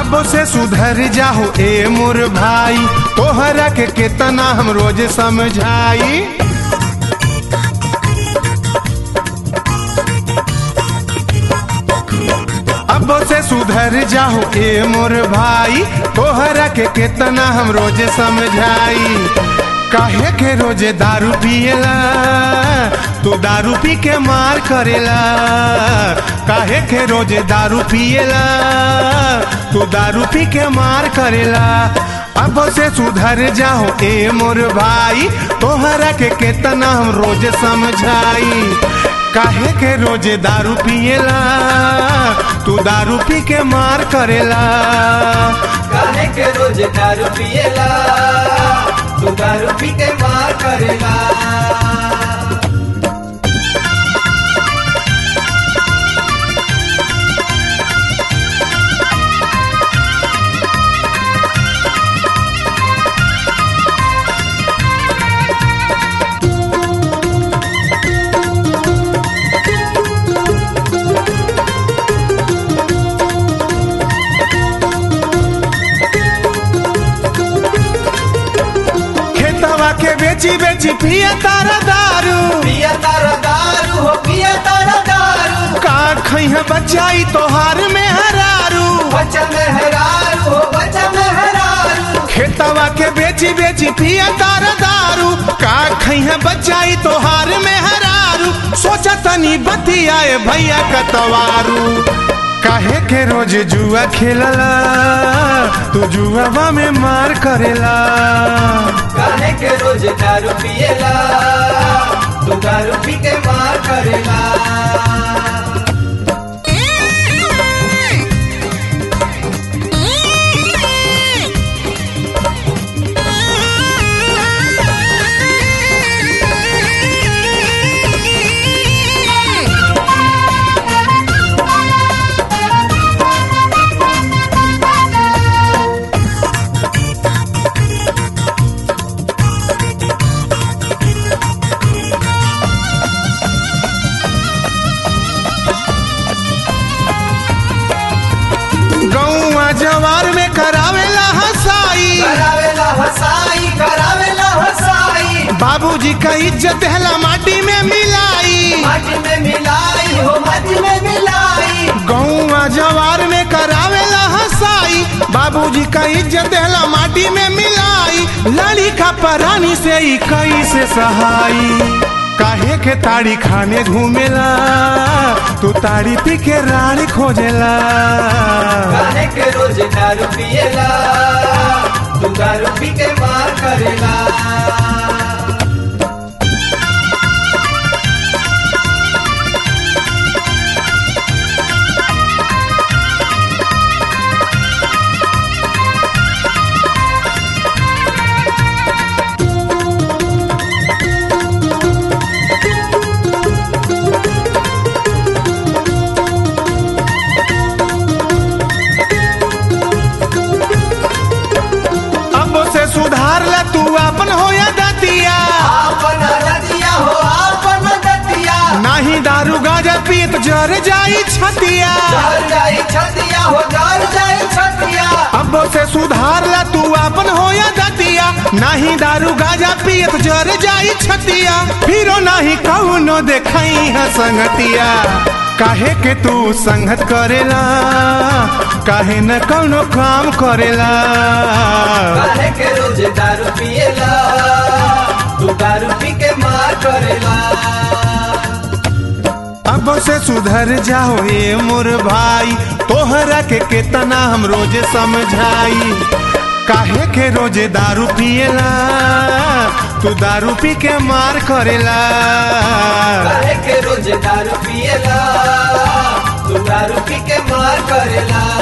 अब से सुधर जाहो ए मोर भाई तोहरा के केतना हम रोज समझाई अब से सुधर जाहो ए मोर भाई तोहरा के केतना हम रोज समझाई काहे के रोजे दारू पिएला तू दारू पी के मार करेला काहे के रोजे दारू पिएला तू दारू पी के मार करेला अब से सुधर जाओ ए मोर भाई तोहरा के केतना हम रोज समझाई काहे के रोजे दारू पिएला तू दारू पी के मार करेला काहे के रोज दारू पिएला तू दारू पी के मार करेला खेतवा के बेची बेची पिया तारा दारू पिया तारा दारू हो पिया तारा दारू का खैह बचाई तोहार में हरारू बच्चा मेहरारू हो बच्चा मेहरारू खेतवा के बेची बेची पिया तारा दारू का खैह बचाई तोहार में हरारू सोचा तनी बतियाए भैया कतवारू काहे के रोज जुआ खेलला तू जुआवा में मार करेला काहे के रोज दारू पिएला तू दारू पी के मार करेला गौवा जवार में करावेला हसाई करावेला हसाई करावेला हसाई बाबूजी का इज्जत हला माटी में मिलाई माटी में मिलाई हो माटी में मिलाई गौवा जवार में करावेला हसाई बाबूजी का इज्जत हला माटी में मिलाई लड़ी का परानी से ही कई से सहाई काहे के ताड़ी खाने घूमेला तू ताड़ी पी के रानी खोजेला काहे के रोज दारू पिएला तू दारू पी के मार करेला अब से सुधार ला तू अपन हो या दतिया आपन दतिया हो आपन दतिया नाही दारू गाजा पीत जर जाई छतिया डर जाई छतिया हो डर जाई छतिया अब से सुधार ला तू अपन हो या दतिया नाही दारू गाजा पियत जर जाई छतिया फिरो नाही कौनो देखाई है संगतिया काहे के तू संगत करेला काहे न कौनो काम करेला काहे के रोज दारू पिएला तू दारू पी के मार करेला अब से सुधर जाओ ये मोर भाई तोहरा के केतना हम रोज समझाई काहे के रोजे दारू पिएला तू दारू पी के मार करेला काहे के रोज दारू पिएला तू दारू पी के मार करेला